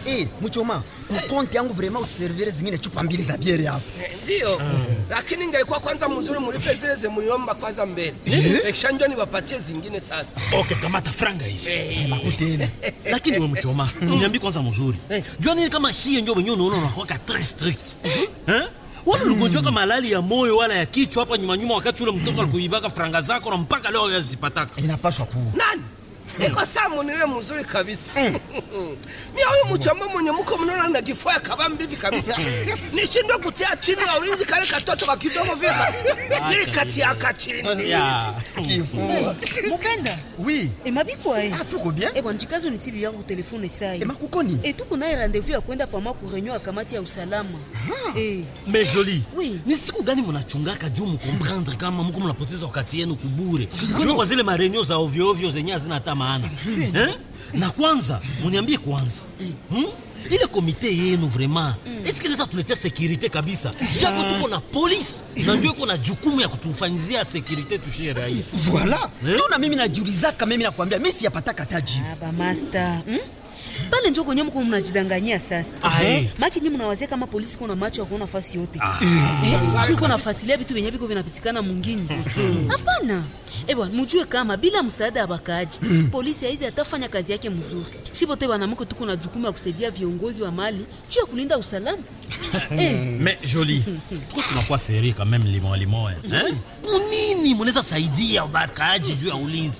Eh, mchoma, kukonti yangu vraiment utuservire zingine chupa mbili za biere hapo. Ndio. Lakini ingelikuwa kwanza mzuri mlipe zile zimuliomba kwanza mbele. Kisha ndio niwapatie zingine sasa. Okay, kamata franga hizi. Eh, Makutena. Lakini wewe mchoma, niambie kwanza mzuri. Jua nini kama shie ndio wenyewe unaona unakuwa très strict. Eh? Wala ugonjwa kama malali ya moyo wala ya kichwa hapa nyuma nyuma wakati ule mtoto alikuibaka franga zako na mpaka leo yazipataka. Inapaswa kuwa. Nani? Iko samu niwe mzuri kabisa. Mimi huyu mchamba mwenye mko mnaona na kifua kabambi hivi kabisa. Nishindwe kutia chini ya ulinzi kale katoto ka kidogo vile. Nilikatia ka chini. Ya. Kifua. mopenda Oui. emabikwa e Ah, tuko bien. ebwa njikazo nisibi yako telefone sai Ema kukoni? etuku naye rendez-vous ya kwenda pama ku reunion ya kamati ya usalama Eh, Mais joli. Oui. Ni siku gani mnachungaka juu mkomprendre kama mko mnapoteza wakati yenu kubure? Juu kwa zile marenio za ovyo ovyo zenye hazina hata maana. Eh? Na kwanza, muniambie kwanza. Hmm? Ile komite yenu vraiment, est-ce que inaweza tuletea securite kabisa? Japo tuko na polisi na ndio iko na jukumu ya kutufanyizia securite tushie raia. Voilà. Eh? Tuna mimi najiulizaka mimi nakwambia mimi siyapataka taji. ah, ba master hmm? pale njo kwenye mko mnajidanganyia sasa Ah, eh. maki nyi mnawazia kama polisi kuna macho ya kuona fasi yote Ah. Eh, juu iko nafuatilia vitu vyenye viko vinapitikana mwingine hapana ebwa mujue kama bila msaada ya bakaaji polisi haizi atafanya kazi yake mzuri shipote banamuke tuko na jukumu ya kusaidia viongozi wa mali juu ya kulinda usalama eh, Mais joli. Tuko tunakuwa seri quand même limon limon. Eh? Kunini mnaweza saidia bakaaji juu ya ulinzi?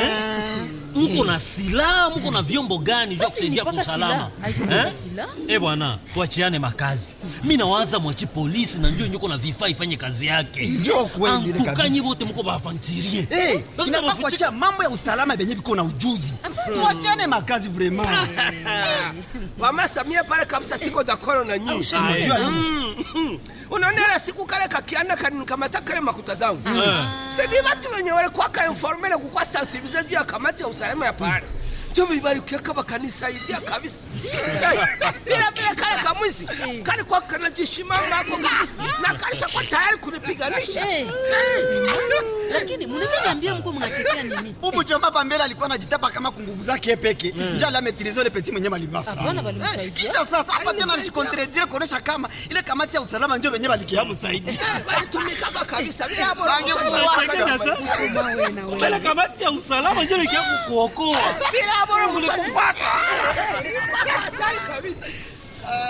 Mko na silaha, mko na vyombo gani juu ya Basi ni kusaidia kwa mpaka usalama? silaha. Haiko mpaka Eh? silaha. Eh bwana, tuachiane makazi. Mimi nawaza mwachi polisi na ndio nyuko na vifaa ifanye kazi yake. Ndio kweli ile kabisa. Antukanyi wote mko bafantirie. Eh, Basi inafaa tunawafiche- kuachia mambo ya usalama benye biko na ujuzi. Tuachane makazi vraiment. Mama Samia pale kabisa siko dakoro na nyinyi. Unajua nini? Mm. unaona ile siku kale kakiana kanikamata kale makuta zangu sidi watu wenye walikuwa kainformele kukwa sensibilize juu ya kamati ya usalama ya pale ndio bibarikiaka bakanisaidia kabisa Eh, bila vile kale kamwizi kali kwa kanajishimanga ako kabisa na kalisha kwa tayari kunipiganisha Eh. lakini mnaweza niambia mko mnachekea nini Ubu chomba pambele alikuwa anajitapa kama kunguvu zake peke. Njoo la maîtriser le petit mwenye malibafa. hapana balimsaidia Kisha sasa hapa tena mjikontredire kuonesha kama ile kamati ya usalama ndio wenyewe balikiamu zaidi. walitumikaga kabisa bila hapo Mawe na wewe. Mbele kamati ya usalama ndio likia kukuokoa. bila hapo mlikufuata